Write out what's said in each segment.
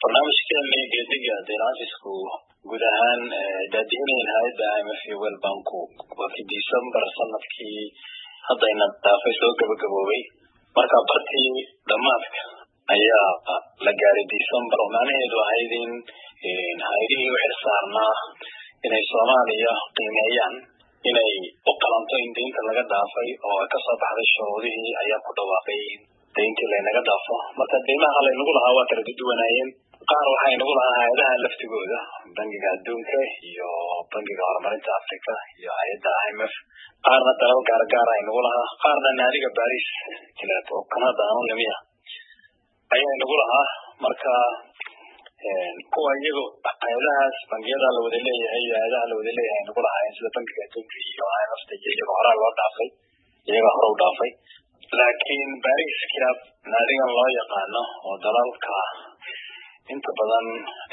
barnaamijkeeni geediga deenafisku guud ahaan daadihinayeen hay-adda imf iyo wel banku wakii december sanadkii haddayna dhaafay soo gabagaboobay marka bartii dhamaadka ayaa la gaaray december oo macnaheedu ahayd in hay-adihii u xilsaarnaa inay soomaaliya qiimeeyaan inay u qalanto in deynta laga dhaafay oo kasoo baxday shuruudihii ayaa ku dhawaaqay in deyntii laynaga dhaafo marka deymaha laynagu lahaa waa kala duduwanaayeen qaar waxay nagu lahaa hay-adaha laftigooda bangiga adduunka iyo bangiga horumarinta africa iyo hay-adda i m f qaarna dalal gaargaar ay nagu lahaa qaarna naadiga baris jileed oo kanada aan limiya ayaa nagu lahaa marka kuwa iyago hay-adahaas bangiyada la wada leeyahay iyo hay-adaha la wada leeyahay nagu lahaayeen sida bangiga adduunka iyo i m f ta iyo iyaga horaa loo dhaafay iyaga hore u dhaafay laakiin baris club naadigan loo yaqaano oo dalalka inta badan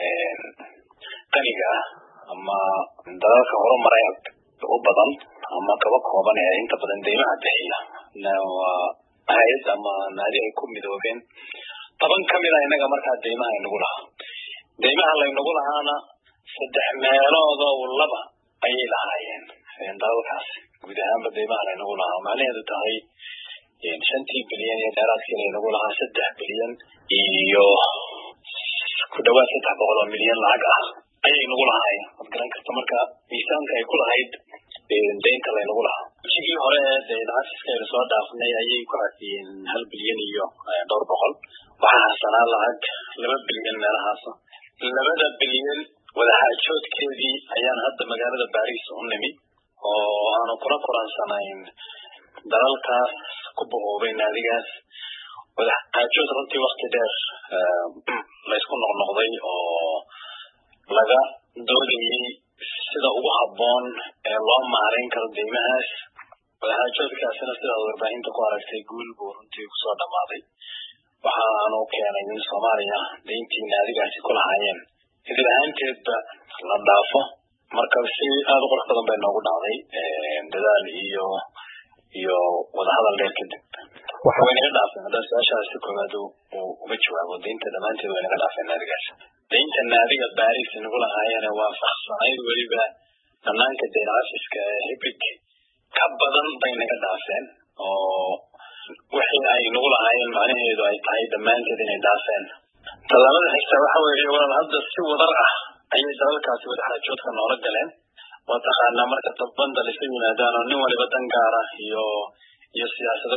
qaniga ah ama dalalka horumaray u badan ama kaba kooban ee inta badan deymaha bixiya waa hay-ad ama naadi ay ku midoobeen toban kamid a inaga markaa deymaha aynagu lahaa deymaha laynagu lahaana saddex meeloodo laba ayay lahaayeen dalalkaas guud ahaanba deymaha laynagu lahaa macnaheedu tahay shantii bilyan iyo dheeraadkii laynagu lahaa saddex bilyan iyo ku dhawaad saddex boqol oo milyan lacag ah ayay nagu lahaayeen waad garan karta marka miisaanka ay ku lahayd deynta laynagu lahaa wejigii hore dee cafiska aynu soo dhaafnay ayay ku cafiyeen hal bilyan iyo dhowr boqol waxaa harsanaa lacag laba bilyan meelahaas labada bilyan wadaxaajoodkeedii ayaan hadda magaalada baris u nimi oo aanu kula kulansanayn dalalkaas ku boqoobay naadigaas wadaxaajood runtii wakti dheer laysku noqnoqday oo laga doodayay sida ugu habboon ee loo maarayn karo deymahaas wadaxaajoodkaasina sidaad warbaahinta ku aragtay guul buu runtii kusoo dhammaaday waxaanu keenay in soomaaliya deyntii naadigaasi ku lahaayeen idil ahaanteedba la dhaafo marka si aada u qurux badan bay noogu dhacday dadaal iyo iyo wadahadal dheer kadib way naga dhaafeen haddaan su-aashaasi koowaad uga jawaabo deynta dhammaanteed way naga dhaafeen naadigaas deynta naadiga baris nagu lahaayeen waafaqsanayd weliba banaanka deyn cafiska ee hibig ka badan bay naga dhaafeen oo wixii ay nagu lahaayeen macnaheedu ay tahay dhammaanteed inay dhaafeen tallaabada xigta waxa weeye walaal hadda si wadar ah ayay dalalkaasi wadaxaajoodka noola galeen waa taqaanaa marka dabanda laysa yimaadaan oo nin waliba dan gaara iyo iyo siyaasado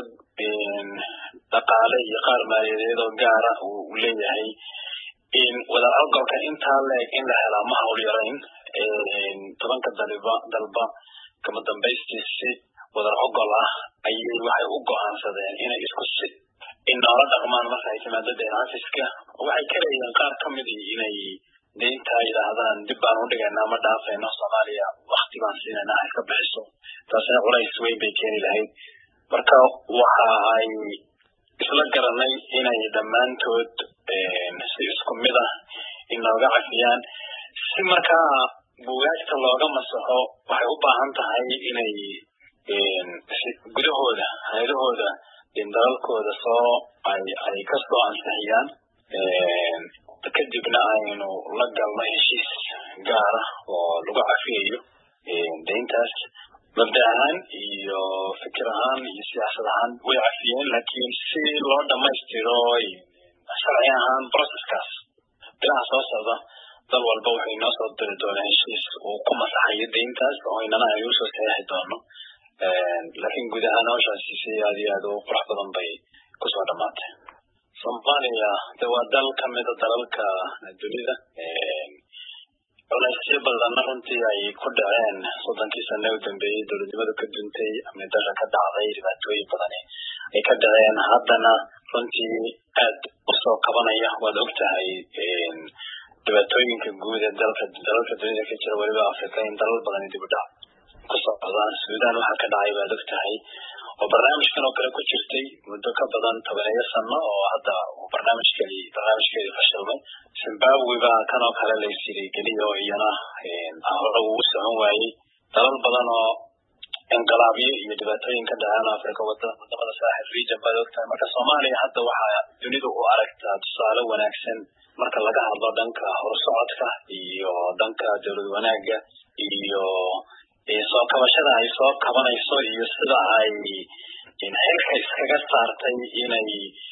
dhaqaale iyo qaar maaliyadeed oo gaara uu leeyahay wada ogolka intaa leeg in la helaa ma hawl yarayn tobanka daliba dalba kama dambaystiisi wadar ogol ah ayay waxay u go-aansadeen inay isku si in noola dhaqmaan marka ay timaado deen cafiska waxay ka leeyihiin qaar kamid inay deynta yidhaahdaan dib baan u dhigaynaa ma dhaafayno soomaaliya wakti baan siinayna ay ka bixiso taasina culays weyn bay keeni lahayd marka waxa ay isla garanay inay dhammaantood si isku mid ah inooga cafiyaan si markaa bugaagta looga masaxo waxay u baahan tahay inay gudahooda hay-adahooda dalalkooda soo ay ay kasoo ansixiyaan kadibna aynu la galno heshiis gaara oo lagu cafiyayo deyntaas mabda ahaan iyo fikir ahaan iyo siyaasad ahaan way cafiyeen laakiin si loo dhamaystiro sharci ahaan processkaas bilaha soo socda dal walba wuxuu inoo soo diri doonaa heshiis uu ku masaxayo deyntaas oo inana ay usoo saxeixi doono laakiin guud ahaan hawshaasi si aad iyo aad u qurux badan bay kusoo dhamaatay soomaaliya de waa dal kamida dalalka dunida culaysyo badanna runtii ay ku dhaceen soddonkii sane u dambeeyey dowladnimadu ka duntay amni darra ka dhacday dhibaatooyin badani ay ka dhaceen haddana runtii aad usoo kabanaya waad og tahay dhibaatooyinka guud ee dalka dalalka dunida ka jira weliba africa in dalal badani dib u dhac ku socdaan sudan waxaa ka dhacay baad og tahay oo barnaamijkan oo kale ku jirtay muddo ka badan tobaneeyo sano oo hadda barnaamijkeedi barnaamijkeedii fashilmay zimbabwe baa kan oo kale laysiri geliya oo iyana hore uu socon waayey dalal badan oo inqilaabyo iyo dhibaatooyin ka dhacaan africa wadamada saaxil region baad ogtahay marka soomaaliya hadda waxaa dunidu u aragtaa tusaale wanaagsan marka laga hadlo dhanka horsocodka iyo dhanka dowlad wanaaga iyo soo kabashada ay soo kabanayso iyo sida ay xilka iskaga saartay inay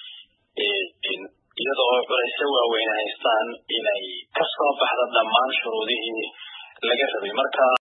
iyadoo culaysyo waaweyn haystaan inay kasoo baxda dhammaan shuruudihii laga rabay marka